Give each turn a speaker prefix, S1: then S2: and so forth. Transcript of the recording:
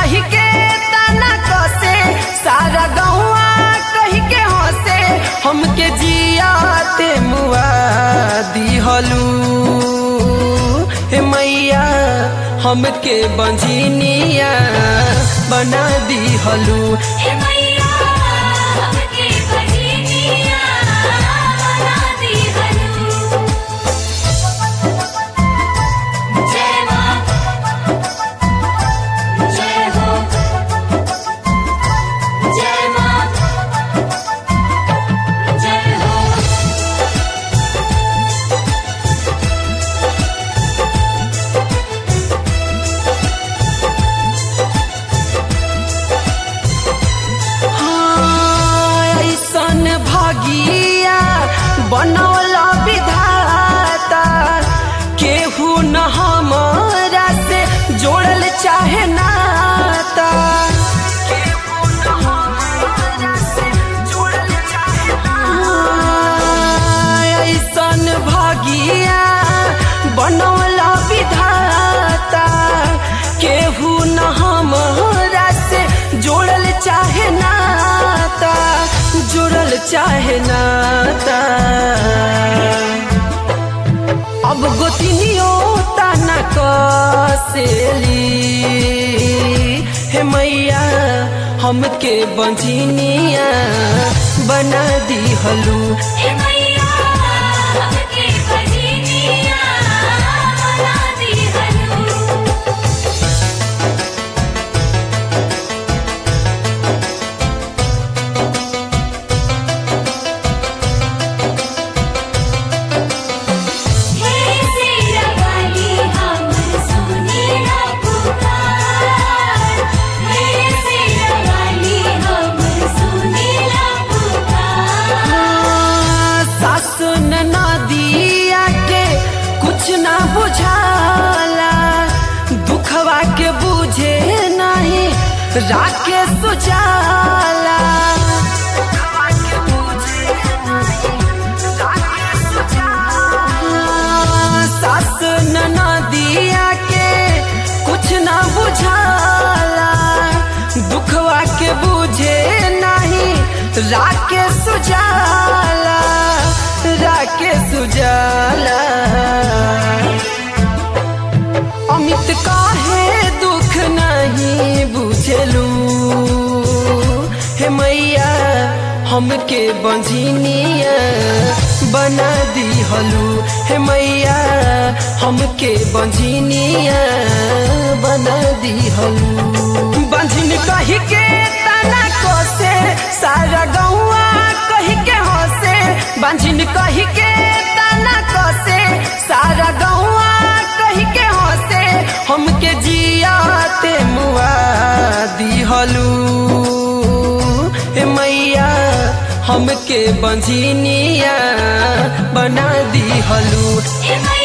S1: कही के ताना कसे सारा गौआ कही के हंसे हमके जियाते मुआ दिहलू हे मैया हमके बंझिनिया बना दिहलू
S2: हे मैया हमके बहिनिया बना दिहलू जय मां जय हो जय मां जय हो
S1: हाँ, ऐसन भागिया बनौला विधाता केहू न हमारा से जोड़ल चाहे नाता केहू न हमारा से जोड़ल चाहे हाँ, ऐसन भागिया बनौला विधाता केहू न हमारा से जोड़ल चाहे नाता जोड़ल चाहे नाता अब गोतिनियो ताना कसेली हे मैया हमके बंझिनिया बना दिहलू
S2: हे मैया हमके बहिनिया बना दिहलू हे सेरा वाली हम सुनीला पुकार हे सेरा वाली हम सुनीला पुकार
S1: सास नदिया के कुछ ना बुझाला दुखवा के बुझे नहीं राके सुजाला सास नदिया के कुछ ना बुझाला दुखवा के बुझे नहीं राके सुजाला राके सुजाला अमित काहे दुख नहीं बुझलू हे मैया हमके बंझिनिया बना दिहलू हे मैया हमके बंझिनिया बना दिहलू बंझिन कही के तना कोसे सारा गौआ कही के हंसे बंझिन कही के तना कोसे सारा गौआ कही के हंसे हमके जियाते मुआ दिहलू हे मैया हमके बंझिनिया बना दिहलू
S2: हे मैया